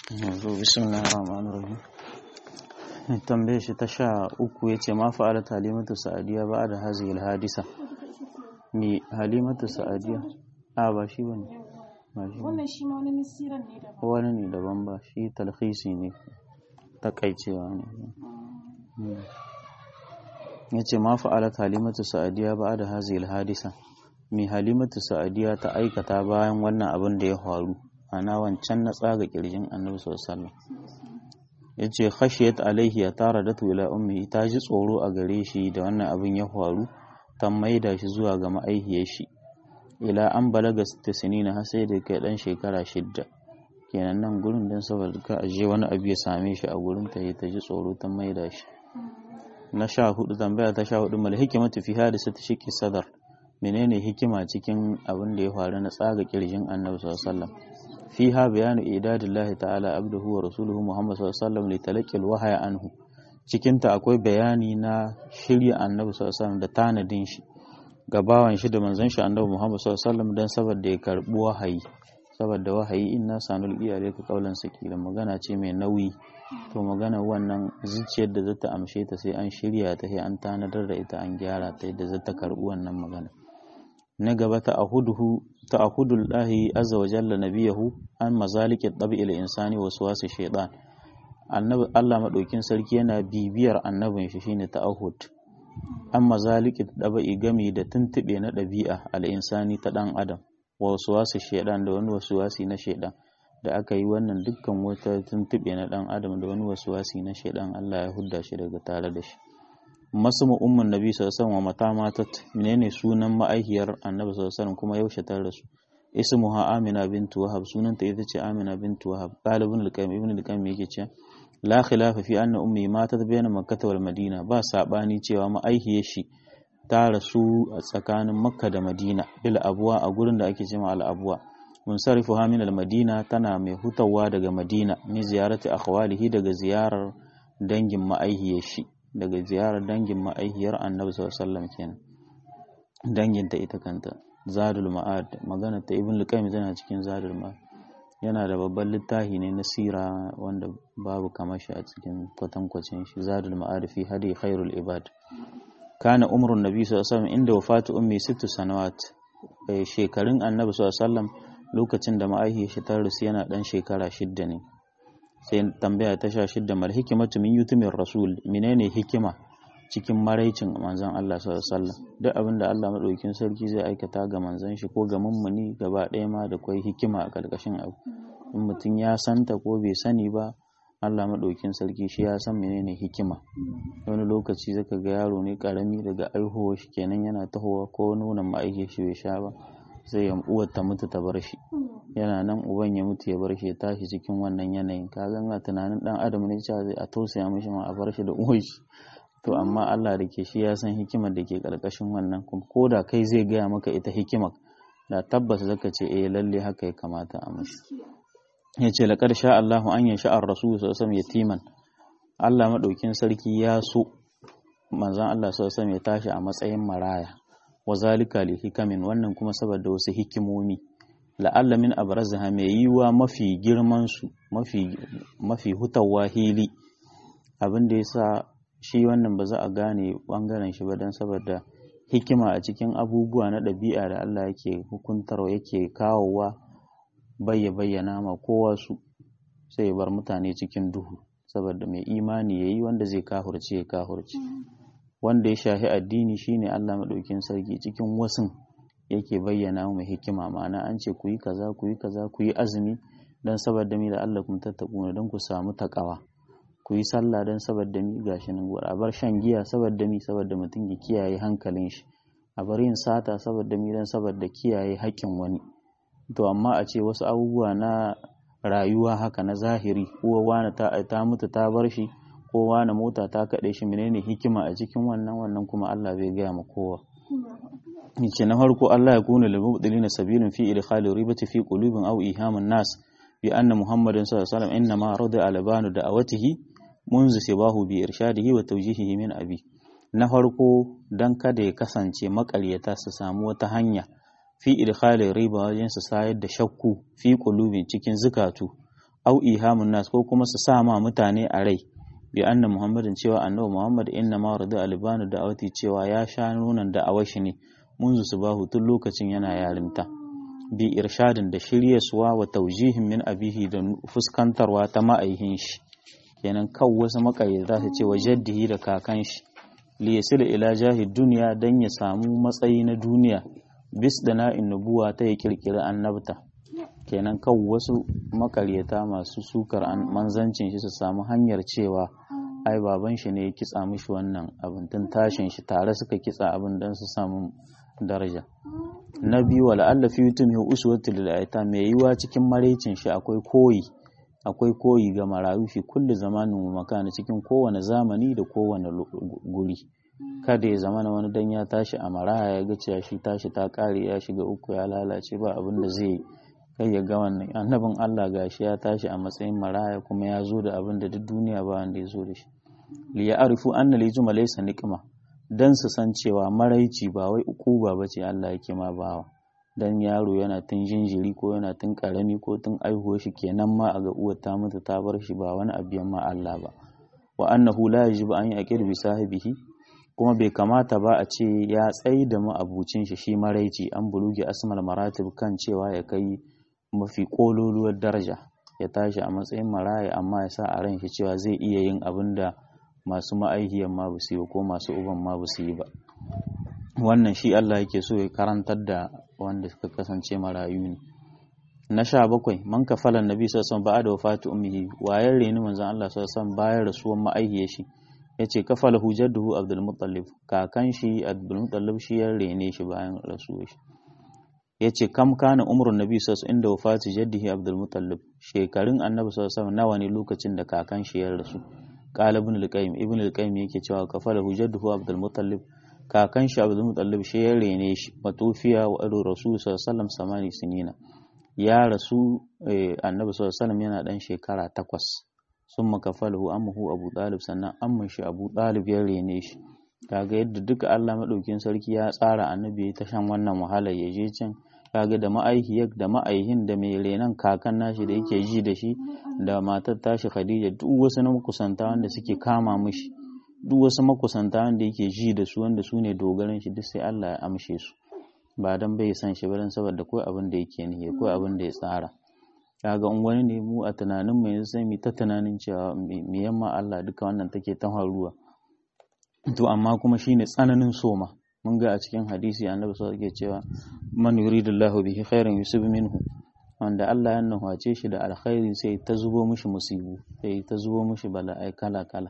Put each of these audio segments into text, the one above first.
yanzu bismillahir rahmanir rahim tambaye shi ta sha uku yace ma fa'ala halimatu sa'adiya ba da hazihi hadisa ni halimatu sa'adiya a ba shi bane ba shi wannan shi ma wani nasiran ne daban wani ne daban ba shi talhisi ne takaicewa ne yace ma fa'ala halimatu sa'adiya ba da hazihi hadisa mi halimatu sa'adiya ta aikata bayan wannan abin da ya faru ana wancan na tsaga kirjin annabi sallallahu ya ce khashiyat alaihi ya tara da ila ummi ta ji tsoro a gare shi da wannan abin ya faru ta maida shi zuwa ga ma'aihiyar shi ila an balaga sita sinina har sai da kai dan shekara shidda kenan nan gurin dan saboda ka aje wani abu ya same shi a gurin ta ta ji tsoro ta maida shi na sha hudu tambaya ta sha hudu mal hikimatu fi hadisati shiqi sadar menene hikima cikin abin da ya faru na tsaga kirjin annabi sallallahu alaihi wasallam fiha bayanu idadillahi ta'ala abduhu wa rasuluhu muhammad sallallahu alaihi wasallam li talaqqi alwahya anhu cikin ta akwai bayani na shirya annabi sallallahu alaihi wasallam da tanadin shi ga bawan shi da manzon shi annabi muhammad sallallahu alaihi wasallam dan saboda ya karbi wahayi saboda wahayi inna sanul iyalika qaulan sakila magana ce mai nauyi to magana wannan zuciyar da zata amshe ta sai an shirya ta sai an tanadar da ita an gyara ta yadda zata karbi wannan magana na gaba ta ahuduhu ta ahudul lahi azza wa jalla nabiyahu an mazaliki tabi'il insani wa suwasi shaytan annabi Allah madaukin sarki yana bibiyar annabin shi shine ta'ahud an mazaliki tabi'i gami da tuntube na dabi'a al insani ta dan adam wa suwasi shaytan da wani wasuwasi na shaytan da aka yi wannan dukkan wata tuntube na dan adam da wani wasuwasi na shaytan Allah ya hudda shi daga tare da shi masu umman nabi sallallahu wa mata matat menene sunan ma'aihiyar annabi sallallahu kuma yaushe ta rasu ismuha amina bintu wahab sunanta ita ce amina bintu wahab talibun al-qayyim ibn al-qayyim yake cewa la khilafa fi anna ummi matat bayna makkah wal madina ba sabani cewa ma'aihiyar shi ta rasu a tsakanin makka da madina bil abwa a gurin da ake cewa al abwa munsarifuha min al-madina tana mai hutawa daga madina min ziyarati akhwalihi daga ziyarar dangin ma'aihiyar shi daga ziyarar dangin ma'aihiyar annabi sallallahu kenan danginta ita kanta zadul ma'ad magana ta ibn luqaym tana cikin zadul ma'ad yana da babban littafi ne na sira wanda babu kamar shi a cikin kwatankwacin shi zadul ma'ad fi hadi khairul ibad kana umrun nabi sallallahu alaihi wasallam inda wafatu ummi sittu sanawat shekarun annabi sallallahu lokacin da ma'aihiyar shi ta rasu yana dan shekara shidda ne sai tambaya ta sha shidda mal hikimatu min yutumin rasul menene hikima cikin maraicin manzon Allah sallallahu alaihi wasallam duk abin da Allah madaukakin sarki zai aikata ga manzon shi ko ga mummuni gaba ɗaya ma da kwai hikima a karkashin abu in mutum ya santa ko bai sani ba Allah madaukakin sarki shi ya san menene hikima wani lokaci zaka ga yaro ne karami daga aihuwar shi kenan yana tahowa ko nonon ma'aike shi bai sha ba sai ya uwar ta mutu ta bar shi yana nan uban ya mutu ya bar shi ya tashi cikin wannan yanayin ka ga tunanin dan adam ne cewa zai a tausaya mishi ma a bar shi da uwar shi to amma Allah da ke shi ya san hikimar da ke karkashin wannan ko da kai zai gaya maka ita hikimar da tabbas zaka ce eh lalle haka ya kamata a mishi ya ce laqad sha Allahu an yasha ar-rasul sallallahu alaihi yatiman Allah madaukin sarki ya so manzon Allah sallallahu alaihi ya tashi a matsayin maraya wa zalika li hikamin wannan kuma saboda wasu hikimomi la'alla min abrazaha mai yiwa mafi girman su mafi mafi hutawa hili abin da yasa shi wannan ba za a gane bangaren shi ba don saboda hikima a cikin abubuwa na ɗabi'a da Allah yake hukuntarwa yake kawowa bayya bayyana ma kowa su sai bar mutane cikin duhu saboda mai imani yayi wanda zai kahurce ya kahurce wanda ya shahi addini shine Allah madaukin sarki cikin wasun yake bayyana mu hikima ma'ana an ce ku yi kaza ku yi kaza ku yi azumi dan saboda mi da Allah kun tattaku don ku samu takawa ku yi sallah don saboda mi gashi nan a bar shan giya saboda mi saboda mutum ya kiyaye hankalin shi a bar yin sata saboda mi don saboda kiyaye haƙƙin wani to amma a ce wasu abubuwa na rayuwa haka na zahiri uwa wani ta, ta mutu ta bar shi ko wani mota ta kaɗe shi menene hikima a cikin wannan wannan kuma Allah bai gaya ma kowa yace na farko Allah ya kuna lil mubdilina sabilun fi idkhali ribati fi qulubin aw ihamin nas bi anna muhammadin sallallahu alaihi wasallam inna ma rada albanu da'awatihi munzu sibahu bi irshadihi wa tawjihihi min abi na farko dan kada ya kasance makaryata su samu wata hanya fi idkhalin riba wajen su sayar da shakku fi qulubin cikin zukatu au ihamun nas ko kuma su sa ma mutane a rai bi anna muhammadin cewa annabi muhammad inna ma radu albanu da awati cewa ya sha nunan da awashi ne munzu su bahu tun lokacin yana yarinta bi irshadin da shiryaswa wa taujihin min abihi da fuskantarwa ta ma'aihin shi kenan kan wasu makayyata su ce wa jaddihi da kakan shi li yasil ila jahid duniya dan ya samu matsayi na duniya bis da na'in nubuwa ta ya kirkiri annabta kenan kan wasu makaryata masu sukar manzancin shi su samu hanyar cewa ai baban shi ne ya kitsa mishi wannan abin tun tashin shi tare suka kitsa abin don su samu daraja na biyu wala Allah fi yutum ya uswatu lil aita mai yiwa cikin maraicin shi akwai koyi akwai koyi ga marayu fi kulli zamanin wa makana cikin kowane zamani da kowane guri kada ya zamana wani dan ya tashi a maraya ya ga cewa shi tashi ta kare ya shiga uku ya lalace ba abin da zai kai ya ga wannan annabin Allah gashi ya tashi a matsayin maraya kuma ya zo da abin da duk duniya ba wanda ya zo da shi li ya arifu anna li juma laysa niqma dan su san cewa maraici ba wai ukuba bace Allah yake ma bawa dan yaro yana tun jinjiri ko yana tun karami ko tun aihuwa shi kenan ma a ga uwar ta mutu ta bar shi ba wani abiyan ma Allah ba wa annahu la yajibu an yaqir bi sahibihi kuma bai kamata ba a ce ya tsayi da ma'abucin shi shi maraici an bulugi asmal maratib kan cewa ya kai mafi kololuwar daraja ya tashi a matsayin maraya amma ya sa a ran shi cewa zai iya yin abin da masu ma'aihiyan ma ba su yi ko masu uban ma ba su yi ba wannan shi Allah yake so ya karantar da wanda suka kasance marayu ne na sha bakwai man kafala nabi sallallahu alaihi wasallam da wafatu ummihi wayar reni manzon Allah sallallahu alaihi wasallam bayan rasuwan ma'aihiyar shi yace kafala hujjatuhu abdul muttalib kakan shi abdul muttalib shi ya rene shi bayan rasuwar shi yace kam kana umrun nabi sallallahu alaihi inda wafatu jaddihi abdul muttalib shekarun annabi sallallahu alaihi wasallam nawa ne lokacin da kakan shi ya rasu qala ibn al-qayyim ibn al-qayyim yake cewa kafala hujjatuhu abdul muttalib kakan shi abdul mutallib shi ya rene shi matufiya wa ado rasul sallallahu samani sinina ya rasu annabi sallallahu yana dan shekara takwas sun makafalahu ammuhu abu talib sannan amman shi abu talib ya rene shi kaga yadda duka Allah madaukin sarki ya tsara annabi ya ta shan wannan wahala ya je can kaga da ma'aihiyar da ma'aihin da mai renan kakan nashi da yake ji da shi da matar tashi Khadija duk wasu na makusanta wanda suke kama mishi duk wasu makusanta wanda yake ji da su wanda su ne dogaran shi duk sai Allah ya amshe su ba dan bai san shi ba dan saboda kawai abin da yake nihi kawai abin da ya tsara kaga in wani ne mu a tunanin mu yanzu sai mu ta tunanin cewa me yamma Allah duka wannan take ta faruwa to amma kuma shine tsananin soma mun ga a cikin hadisi annabi sallallahu alaihi cewa man yuridullahu bihi khairan yusib minhu wanda Allah ya nuhace shi da alkhairi sai ta zubo mishi musibu sai ta zubo mishi bala'ai kala kala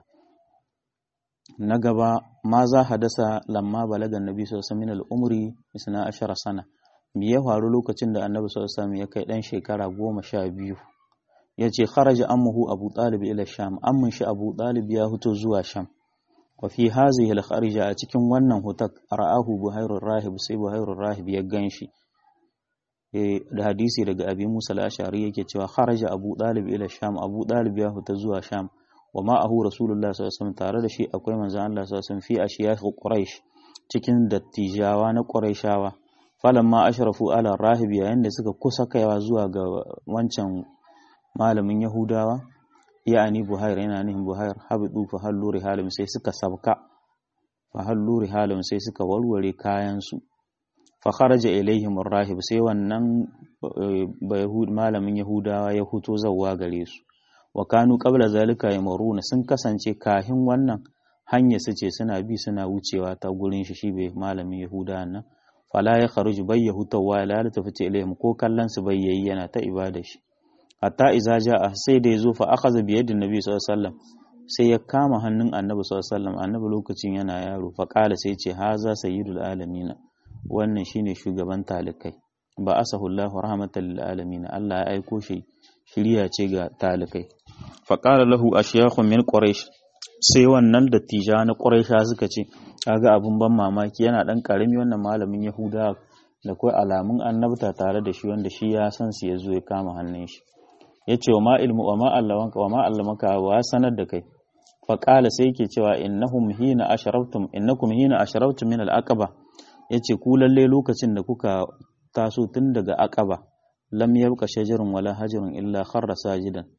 na gaba ma za hadasa lamma balagan nabi sallallahu alaihi al'umri isna ashara sana me ya faru lokacin da annabi sallallahu alaihi ya kai dan shekara goma sha biyu ya ce kharaja ammuhu abu talib ila sham ammun shi abu talib ya fito zuwa sham wa fi hazihi al-kharija a cikin wannan hutak ra'ahu buhairur rahib sai buhairur rahib ya ganshi da hadisi daga abi musa al-ashari yake cewa kharaja abu talib ila sham abu talib ya fita zuwa sham wa ma'ahu rasulullah sallallahu alaihi tare da shi akwai manzon Allah sallallahu alaihi fi ashiyakh quraish cikin dattijawa na quraishawa falamma ashrafu ala rahib yayin da suka kusa kaiwa zuwa ga wancan malamin yahudawa ya'ani buhair yana nihin buhair habidu fa hallu rihalim sai suka sabka fa hallu rihalim sai suka warware kayan su fa kharaja ilaihim rahib sai wannan malamin yahudawa ya huto zawwa gare su wa kanu qabla zalika yamuruna sun kasance kahin wannan hanya su ce suna bi suna wucewa ta gurin shi shi bai malamin yahuda nan fala ya kharuj bai yahutawa la la tafati ilayhim ko kallon su bai yayi yana ta ibada shi hatta iza jaa sai da yazo fa akhadha bi yadin nabi sallallahu alaihi wasallam sai ya kama hannun annabi sallallahu alaihi wasallam annabi lokacin yana yaro fa qala sai ce haza sayyidul alamin wannan shine shugaban talikai ba asahu Allahu rahmatan lil alamin Allah ya aiko shi shiriya ce ga talikai faƙara lahu a shiyakun min ƙwarash sai wannan dattija na ƙwaraisha suka ce kaga abin ban mamaki yana ɗan ƙarami wannan malamin yahuda da kai alamun annabta tare da shi wanda shi ya san su ya zo ya kama hannun shi ya ce wa ma ilmu wa ma allawanka wa ma allamaka wa sanar da kai faƙala sai yake cewa innahum hina asharabtum innakum hina asharabtum min al-aqaba yace ku lalle lokacin da kuka taso tun daga aqaba lam yabqa shajarun wala hajarun illa kharra sajidan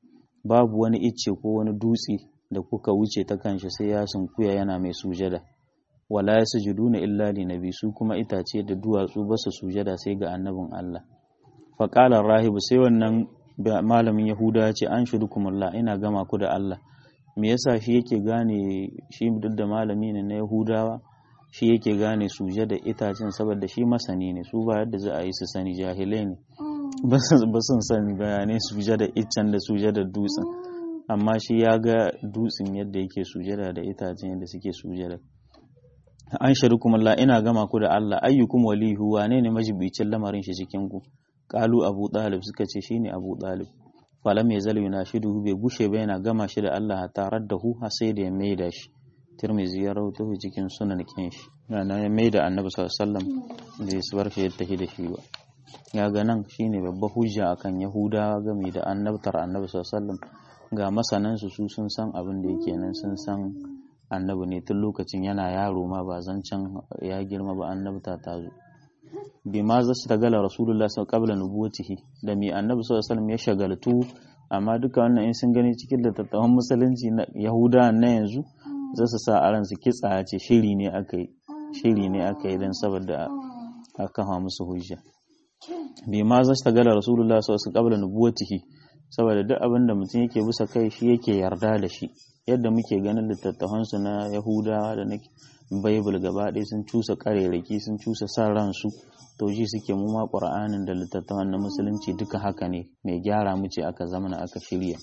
babu wani icce ko wani dutse da kuka wuce ta kanshi sai ya sunkuya yana mai sujada wala yasjuduna illa li nabi su kuma itace da duwatsu ba su sujada sai ga annabin Allah fa qala rahibu sai wannan malamin yahuda ya ce an shudukumullah ina gama ku da Allah me yasa shi yake gane shi duk da malami ne na yahudawa shi yake gane sujada itacen saboda shi masani ne su ba yadda za a yi su sani jahilai ne ba sun sani bayanai sujada iccen da sujada dutsen amma shi ya ga dutsen yadda yake sujada da itacen yadda suke sujada an sharikum Allah ina gama ku da Allah ayyukum walihu wane ne majibicin lamarin shi cikin ku qalu abu talib suka ce shine abu talib falam yazal yunashidu bai gushe ba yana gama shi da Allah tarar da hu har sai da ya maida shi tirmizi ya rawaito cikin sunan kin shi yana ya maida annabi sallallahu alaihi wasallam bai su bar shi ya tafi da shi ba ya ga nan shine babba hujja akan yahudawa game da annabtar annabi sallallahu alaihi wasallam ga masanan su sun san abin da yake nan sun san annabi ne tun lokacin yana yaro ma ba zancen ya girma ba annabta ta zo bi ma za su tagala rasulullah sau qabla nubuwatihi da mi annabi sallallahu alaihi ya shagaltu amma duka wannan in sun gani cikin littattafan musulunci na yahuda na yanzu za su sa a ransu kitsa ce shiri ne aka yi shiri ne aka yi don saboda a kafa musu hujja bi ma za su tagala rasulullah sau su qabla nubuwatihi saboda duk abin da mutum yake bisa kai shi yake yarda da shi yadda muke ganin littattafansu na yahudawa da na baibul gaba ɗaya sun cusa ƙarerake sun cusa sa ransu to ji suke mu ma ƙur'anin da littattafan na musulunci duka haka ne mai gyara mu ce aka zamana aka shirya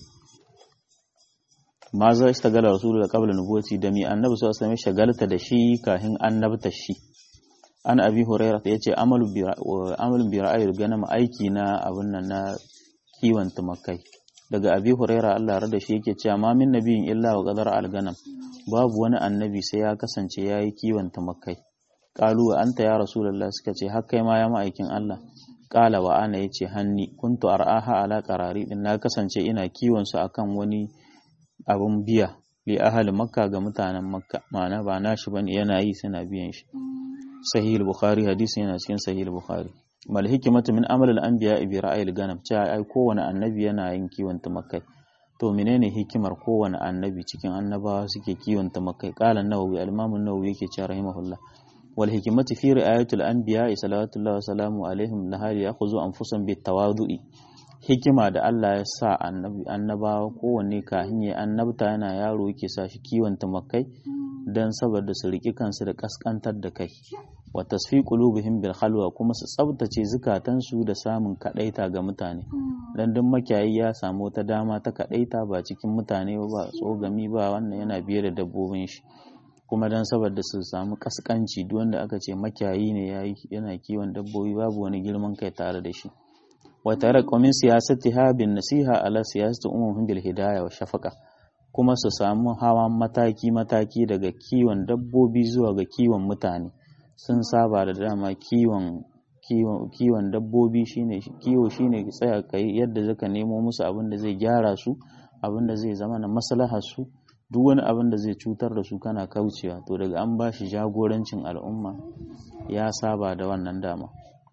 ma za shi tagala rasulu da qabla nubuwati da mi annabi sallallahu alaihi shagalta da shi kahin annabta shi an abi huraira yace amalu bi amalu bi ra'ayil ganam aiki na abun nan na kiwon tumakai daga abi huraira Allah rada shi yake cewa ma min nabiyin illa wa qadar al-ganam babu wani annabi sai ya kasance yayi kiwon tumakai qalu wa anta ya rasulullah suka ce har kai ma ya ma'aikin Allah qala wa ana yace hanni kuntu ar'aha ala qarari din na kasance ina kiwon su akan wani abun biya li ahli makka ga mutanen makka ma'ana ba nashi bane yana yi suna biyan shi sahih al-bukhari hadisi yana cikin sahih al-bukhari mal hikimatu min amal al-anbiya bi ra'ayil ganam cewa ai kowane annabi yana yin kiwon tumakai to menene hikimar kowane annabi cikin annabawa suke kiwon tumakai qala an-nawawi al-imam an-nawawi yake cewa rahimahullah wal hikimatu fi ri'ayatil anbiya sallallahu wa sallamu alaihim lahali ya'khudhu anfusahum bit tawadu'i hikima da Allah ya sa annabi annabawa kowanne kahin ya annabta yana yaro yake sa shi kiwon tumakai dan saboda su riki kansu da kaskantar da kai wa tasfi qulubihim bil khalwa kuma su tsabtace zukatansu da samun kadaita ga mutane dan duk makiyayi ya samu wata dama ta kadaita ba cikin mutane ba tsogami ba wannan yana biye da dabbobin shi kuma dan saboda su samu kaskanci duk wanda aka ce makiyayi ne yayi yana kiwon dabbobi babu wani girman kai tare da shi wa taraqu min siyasatiha bin nasiha ala siyasati umuhum bil hidayah wa shafaqa kuma su samu hawan mataki mataki daga kiwon dabbobi zuwa ga kiwon mutane sun saba da dama kiwon kiwon dabbobi shine kiwo shine tsaya kai yadda zaka nemo musu abin da zai gyara su abin da zai zama na maslahar su duk wani abin da zai cutar da su kana kaucewa to daga an ba shi jagorancin al'umma ya saba da wannan dama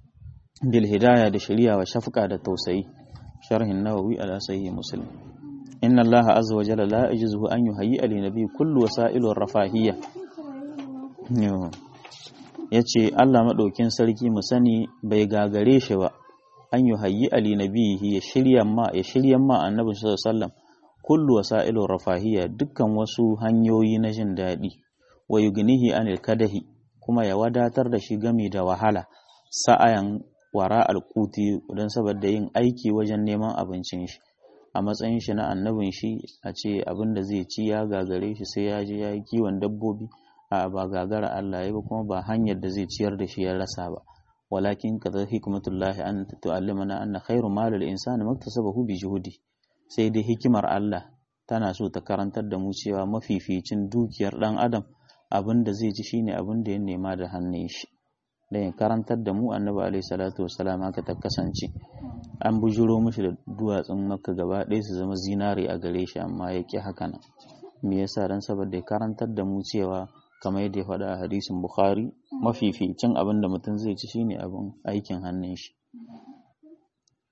bil hidaya da shari'a wa shafqa da tausayi sharhin nawawi ala sahih muslim inna allaha azza wa jalla la yajuzu an yuhayyi li nabi kullu wasa'ilur rafahiyya ya ce Allah maɗaukin sarki mu sani bai gagare shi ba an yi hayyi ali nabihi ya shirya ma ya shirya ma annabi sallallahu kullu wasailu rafahiyya dukkan wasu hanyoyi na jin daɗi wa yugnihi anil kadahi kuma ya wadatar da shi gami da wahala sa'ayan wara alquti don saboda yin aiki wajen neman abincin shi a matsayin shi na annabin shi a ce abin da zai ci ya gagare shi sai ya je ya yi kiwon dabbobi a ba gagara Allah ya ba kuma ba hanyar da zai ciyar da shi ya rasa ba walakin kaza hikmatullahi an tu'allimana anna khairu malil insani maktasabahu bi juhudi sai dai hikimar Allah tana so ta karantar da mu cewa mafificin dukiyar dan adam abin da zai ci shine abin da ya nema da hannun shi da ya karantar da mu annabi alaihi salatu wassalam haka ta kasance an bujuro mishi da duwatsun makka gaba ɗaya su zama zinare a gare shi amma ya ƙi haka nan me yasa dan saboda ya karantar da mu cewa kamar yadda ya faɗa a hadisin bukhari mafificin abin da mutum zai ci shine abin aikin hannun shi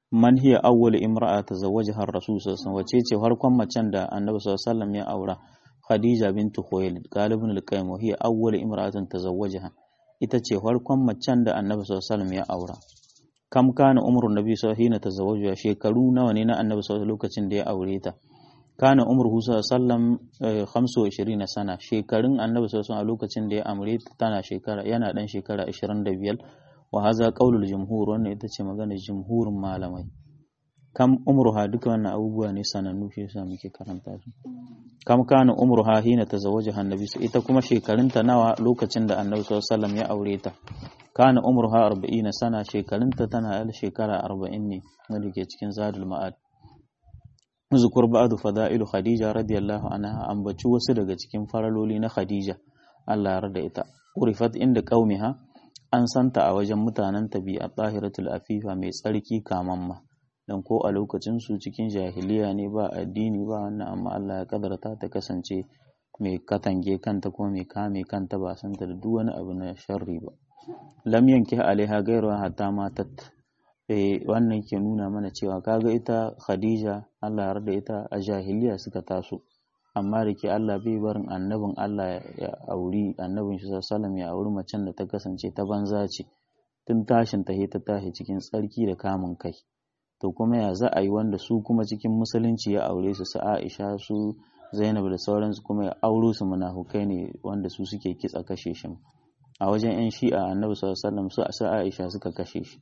man hiya awwal imra'a tazawwajaha ar-rasul sallallahu alaihi wasallam wace ce farkon macen da annabi sallallahu alaihi wasallam ya aura khadija bintu khuwailid galibun al-qayyim hiya awwal imra'atin tazawwajaha ita ce farkon macen da annabi sallallahu alaihi wasallam ya aura kam kana umrun nabi sallallahu alaihi wasallam tazawwajuha shekaru nawa ne na annabi sallallahu lokacin da ya aure ta kana umruhu sallallahu alaihi wasallam 25 sana shekarun annabi sallallahu alaihi lokacin da ya aure ta tana shekara yana dan shekara 25 wa haza qaulul jumhur wannan ita ce maganar jumhurin malamai kam umruha duka wannan abubuwa ne sanannu shi yasa muke karanta su kam kana umruha hina tazawwajaha annabi ita kuma shekarunta nawa lokacin da annabi sallallahu alaihi wasallam ya aure ta kana umruha 40 sana shekarunta tana yal shekara 40 ne wanda ke cikin zadul ma'ad zukur ba'du fada'ilu khadija radiyallahu anha ambaci wasu daga cikin faraloli na khadija Allah ya rada ita urifat inda qaumiha an santa a wajen mutanen tabi'a tahiratul afifa mai tsarki kamamma dan ko a lokacin su cikin jahiliya ne ba addini ba wannan amma Allah ya kadarta ta kasance mai katange kanta kuma mai kame kanta ba santa da duk wani abu na sharri ba lam yanki alaiha gairu hatta matat eh wannan ke nuna mana cewa kaga ita Khadija Allah ya yarda ita a jahiliya suka taso amma da ke Allah bai barin annabin Allah ya auri annabin shi sallallahu ya auri macen da ta kasance ta banza ce tun tashin ta ta tashi cikin tsarki da kamun kai to kuma ya za a yi wanda su kuma cikin musulunci ya aure su su Aisha su Zainab da sauransu kuma ya auro su munafukai ne wanda su suke kitsa kashe shi a wajen yan shi'a annabi sallallahu alaihi wasallam su Aisha suka kashe shi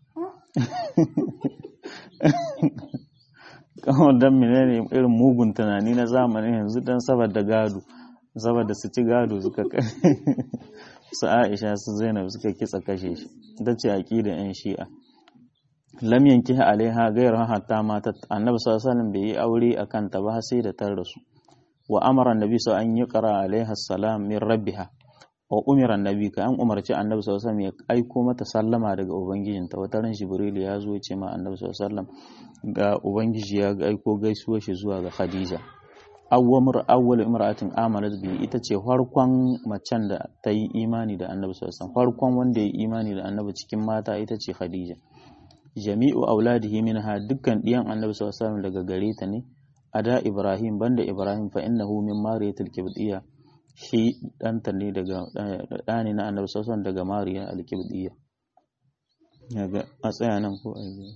kawai don menene irin mugun tunani na zamanin yanzu don saboda gado saboda su ci gado suka su aisha su zainab suka kitsa kashe shi ita ce aqida yan shi'a lam yanki alaiha gairu hatta mata annabi sallallahu alaihi bai yi aure akan ta ba sai da tar rasu wa amara annabi sa an yuqra alaiha salam min rabbiha wa umira annabi ka an umarci annabi sallallahu alaihi wasallam ya aiko mata sallama daga ubangijinta wata ran jibril ya zo ya ce ma annabi sallallahu alaihi wasallam ga ubangiji ya aiko gaisuwar shi zuwa ga khadija awwamur awwal imra'atin amanat bi ita ce farkon macen da ta yi imani da annabi sallallahu alaihi wasallam farkon wanda ya yi imani da annabi cikin mata ita ce khadija jami'u auladihi minha dukkan diyan annabi sallallahu alaihi wasallam daga gare ta ne ada ibrahim banda ibrahim fa innahu min mariyatil kibdiyya shi ɗanta ne daga ɗani na annabi sassan daga mariya alkibdiya yaga a tsaya nan ko a yi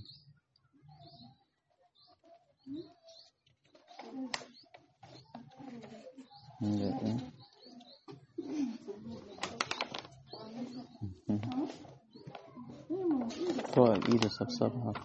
ko a ƙi da safsaf haka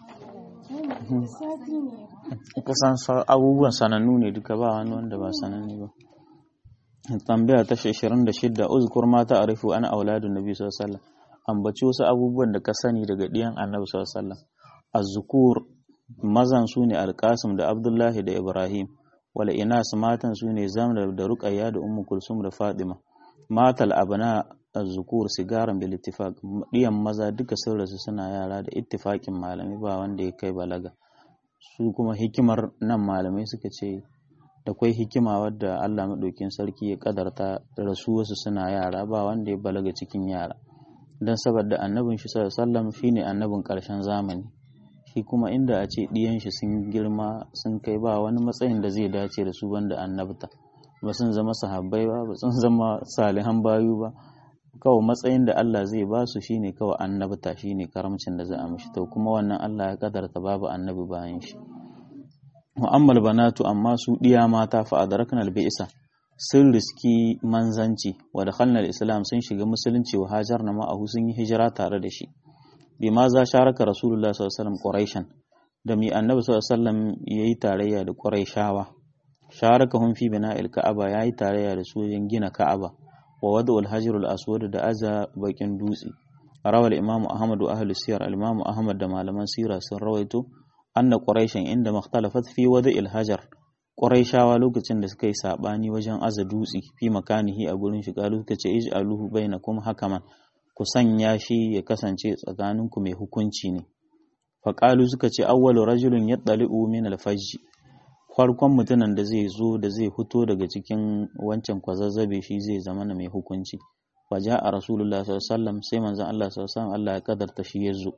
kusan abubuwan sanannu ne duka ba wani wanda ba sanannu ba tambaya ta 26 uzkur ma ta arifu ana auladun nabi sallallahu alaihi wasallam ambaci wasu abubuwan da ka sani daga diyan annabi sallallahu alaihi wasallam az-zukur mazan su ne alqasim da abdullahi da ibrahim wala inas matan su ne zamra da ruqayya da ummu kulsum da fatima matal abna az-zukur sigaran bil ittifaq diyan maza duka sun rasu suna yara da ittifaqin malami ba wanda ya kai balaga su kuma hikimar nan malamai suka ce da kwai hikima wadda Allah maɗaukin sarki ya kadarta rasu wasu suna yara ba wanda ya balaga cikin yara don saboda annabin shi sallam shi ne annabin ƙarshen zamani shi kuma inda a ce ɗiyan shi sun girma sun kai ba wani matsayin da zai dace da su banda annabta ba sun zama sahabbai ba ba sun zama salihan bayu ba kawai matsayin da Allah zai ba su shine kawai annabta shine karamcin da za a mishi to kuma wannan Allah ya kadarta babu annabi bayan shi mu'ammal banatu amma su ɗiya mata fa adarakna al-bi'sa sun riski manzanci wa dakhalna al-islam sun shiga musulunci wa hajarna ma'ahu sun yi hijira tare da shi bima za sharaka rasulullah sallallahu alaihi wasallam quraishan da mi annabi sallallahu alaihi wasallam yayi tarayya da quraishawa sharakahum fi bina'il ka'aba yayi tarayya da su wajen gina ka'aba wa wada'ul hajar al-aswad da aza bakin dutse rawal imam ahmad wa ahli siyar al-imam ahmad da malaman sira sun rawaito anna quraishan inda makhtalafat fi wada'il hajar quraishawa lokacin da suka yi sabani wajen aza dutse fi makanihi a gurin shi kalu suka ce ij'aluhu bainakum hakaman ku sanya shi ya kasance tsakaninku mai hukunci ne faƙalu suka ce awwalu rajulun yattali'u min al-fajj farkon mutumin da zai zo da zai fito daga cikin wancan kwazazzabe shi zai zama na mai hukunci waja a rasulullah sallallahu sai manzon Allah sallallahu Allah ya kadarta shi ya zo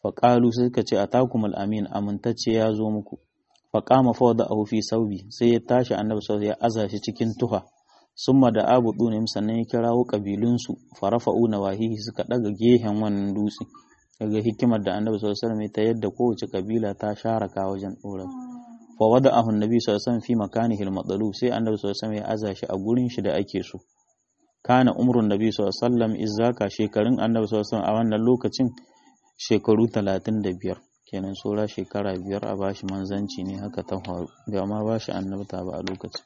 faƙalu sai suka ce atakum al-amin amintacce ya zo muku faƙama fa da fi saubi sai ya tashi annabi sallallahu ya aza shi cikin tuha summa da abu dunim sannan ya kirawo kabilunsu farafa'u nawahihi suka daga gehen wannan dutse daga hikimar da annabi sallallahu alaihi wasallam ta yadda kowace kabila ta sharaka wajen dora fa wada'ahu annabi sallallahu alaihi wasallam fi makanihi al sai annabi sallallahu alaihi wasallam ya aza shi a gurin shi da ake so kana umrun nabi sallallahu alaihi wasallam izzaka shekarun annabi sallallahu alaihi wasallam a wannan lokacin shekaru 35 kenan saura shekara biyar a bashi manzanci ne haka ta faru bai ma bashi annabta ba a lokacin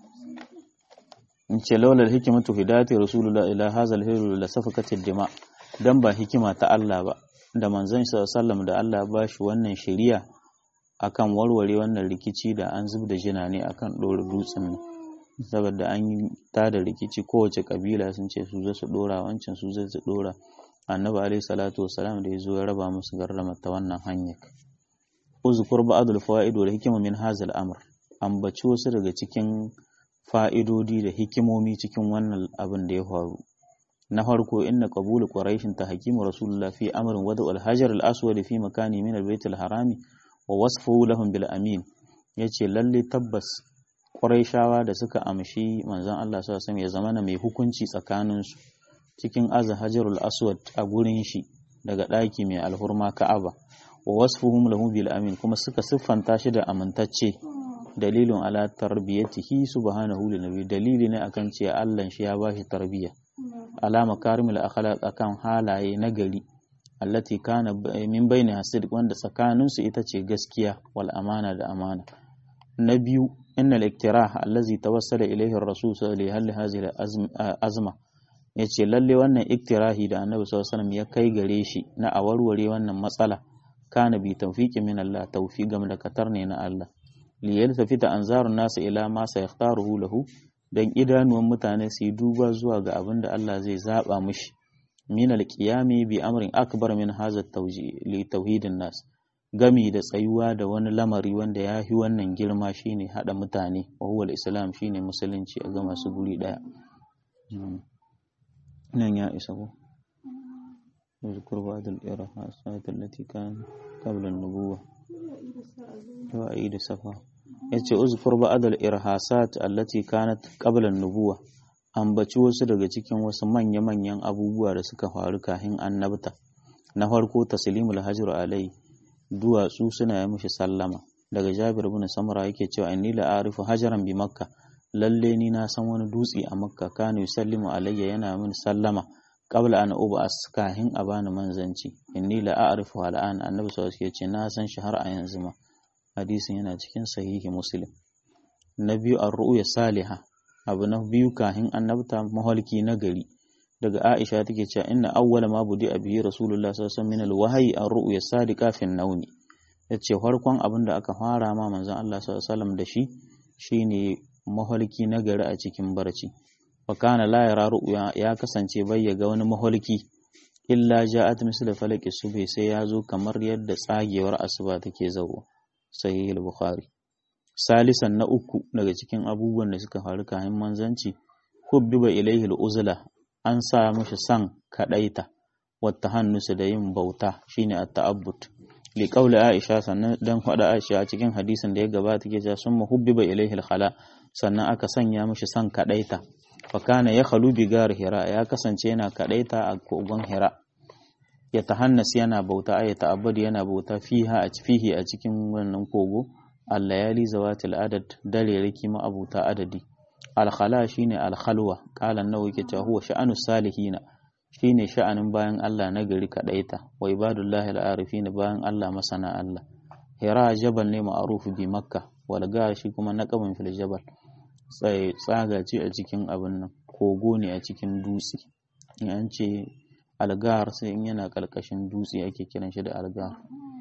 in ce laular hikimatu hidayati rasulullah ila hazal hiru la safakatid dima dan ba hikima ta Allah ba da manzon sallallahu da Allah ba shi wannan shari'a akan warware wannan rikici da an zub da jina ne akan dora dutsen nan saboda an yi ta da rikici kowace kabila sun ce su zai su dora wancan su zai su dora annabi alaihi salatu wasalam da ya zo ya raba musu garrama ta wannan hanyar uzkur ba'dul fawaid wal hikma min hazal amr ambaci wasu daga cikin fa'idodi da hikimomi cikin wannan abin da ya faru na farko inna qabulu quraishin ta hakimu rasulullah fi amrin wada al hajar al aswad fi makani min al bait al harami wa wasfuhu lahum bil amin yace lalle tabbas quraishawa da suka amshi manzon Allah sallallahu alaihi wasallam ya zamana mai hukunci tsakaninsu cikin aza hajarul aswad a gurin shi daga ɗaki mai alhurma ka'aba wa wasfuhum lahu bil amin kuma suka siffanta shi da amintacce dalilin ala tarbiyatihi subhanahu lin nabi dalili ne akan cewa Allah shi ya bashi tarbiya ala makarimul akhlaq akan halaye na gari allati kana min baini hasid wanda tsakanin su ita ce gaskiya wal amana da amana na biyu innal iktirah allazi tawassala ilayhi ar-rasul sallallahu alaihi wa azma ya ce lalle wannan iktirahi da annabi sallallahu ya kai gare shi na a warware wannan matsala kana bi tawfiqi min Allah tawfiq gam da katar ne na Allah li yaltafita anzarun nasu ila ma saykhtaruhu lahu dan idanuwan mutane su yi duba zuwa ga abin da Allah zai zaba mishi min alqiyami bi amrin akbar min hadha tawji li tauhidin nas gami da tsayuwa da wani lamari wanda ya fi wannan girma shine hada mutane wa huwa islam shine musulunci a ga masu guri daya nan ya isa ko يذكر بعض الإرهاصات التي كان قبل النبوة وأعيد صفا yace uzkur ba'd al-irhasat allati kanat qabla an-nubuwa ambaci wasu daga cikin wasu manya-manyan abubuwa da suka faru kafin annabta na farko taslimul hajr alai duwatsu suna yi mishi sallama daga Jabir ibn Samra yake cewa inni la arifu hajaran bi makka lalle ni na san wani dutse a makka kana yusallimu alayya yana min sallama qabla an ubas kahin a bani manzanci inni la a'rifu al'an annabi sallallahu alaihi wasallam na san shi har a yanzu ma hadisin yana cikin sahihi muslim na biyu ar-ru'ya salihah abu na biyu kahin annabta mahalki na gari daga Aisha take cewa inna awwala ma budi bihi rasulullah sallallahu alaihi wasallam min al-wahyi ar-ru'ya sadiqa fi an-nawmi yace farkon abin da aka fara ma manzon Allah sallallahu alaihi wasallam da shi shine mahalki na gari a cikin barci wa kana la yara ru'ya ya kasance bai ya ga wani mahalki illa ja'at misl falaki subhi sai ya zo kamar yadda tsagewar asuba take zawo sahih al-bukhari salisan na uku daga cikin abubuwan da suka faru kayan manzanci hubbiba ilaihi al-uzla an sa mishi san kadaita wata hannusu da yin bauta shine at-ta'abbud li qawli aisha sannan dan faɗa aisha a cikin hadisin da ya gabata ke cewa summa hubbiba ilaihi al-khala sannan aka sanya mishi san kadaita fa kana ya khalu bi gar hira ya kasance yana kadaita a kogon hira ya tahannas yana bauta ay ta'abbud yana bauta fiha a fihi a cikin wannan kogo al-layali zawatil adad dare riki ma abuta adadi al-khala shine al-khalwa qala an-nawawi ke cewa huwa sha'anu salihina shine sha'anin bayan Allah na gari kadaita wa ibadullahi al-arifin bayan Allah masana Allah hira jabal ne ma'ruf bi makka wal shi kuma naqabun fil jabal tsaye tsaga ce a cikin abin nan kogo ne a cikin dutse in an ce algar sai in yana kalkashin dutse ake kiran shi da algar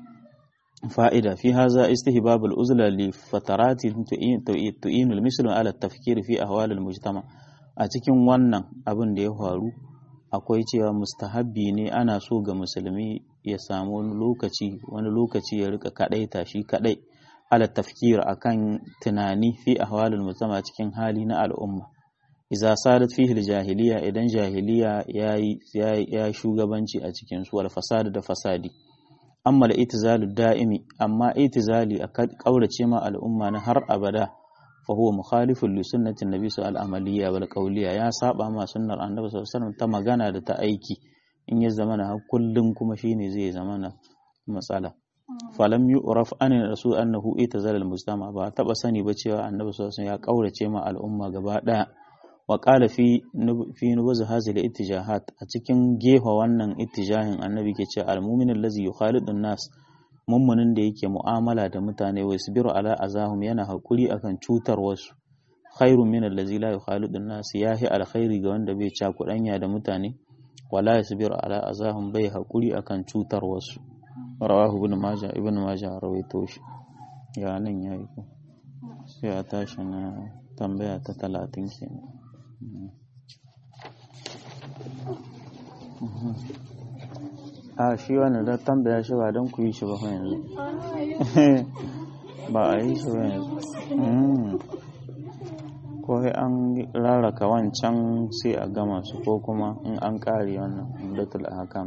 fa'ida fi haza istihbab al-uzla li fatarati tu'inu al-misl ala at-tafkir fi ahwal al-mujtama a cikin wannan abin da ya faru akwai cewa mustahabbi ne ana so ga musulmi ya samu wani lokaci wani lokaci ya rika kadaita shi kadai ala tafkir akan tunani fi ahwalul mujtama cikin hali na al'umma idza sadat fihi jahiliya idan jahiliya yayi ya shugabanci a cikin su wal fasad da fasadi amma da itizalu da'imi amma itizali a kaurace ma al'umma na har abada fa huwa mukhalifun li sunnatin nabi sallallahu alaihi wal qawliya ya saba ma sunnar annabi sallallahu alaihi ta magana da ta aiki in ya zamana har kullum kuma shine zai zamana matsala falam yu'raf an rasul annahu itazala al-mujtama ba taba sani ba cewa annabi sallallahu alaihi ya kaurace ma al'umma gaba daya wa qala fi fi nubuz hadhihi al-ittijahat a cikin gefa wannan ittijahin annabi ke cewa al-mu'min allazi yukhalidu an-nas mummunin da yake mu'amala da mutane wa yasbiru ala azahum yana hakuri akan cutar wasu khairun min allazi la yukhalidu an-nas yahi alkhairi ga wanda bai cakudanya da mutane wala yasbiru ala azahum bai hakuri akan cutar wasu rawahu ibn majah ibn majah rawaito shi ya nan yayi ko sai a tashi na tambaya ta 30 kenan a shi wannan da tambaya shi ba don ku yi shi ba yanzu ba a yi shi ba yanzu ko sai an rarraka wancan sai a gama su ko kuma in an kare wannan umdatul ahkam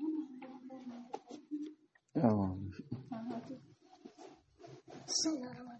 Bismillahirrahmanirrahim.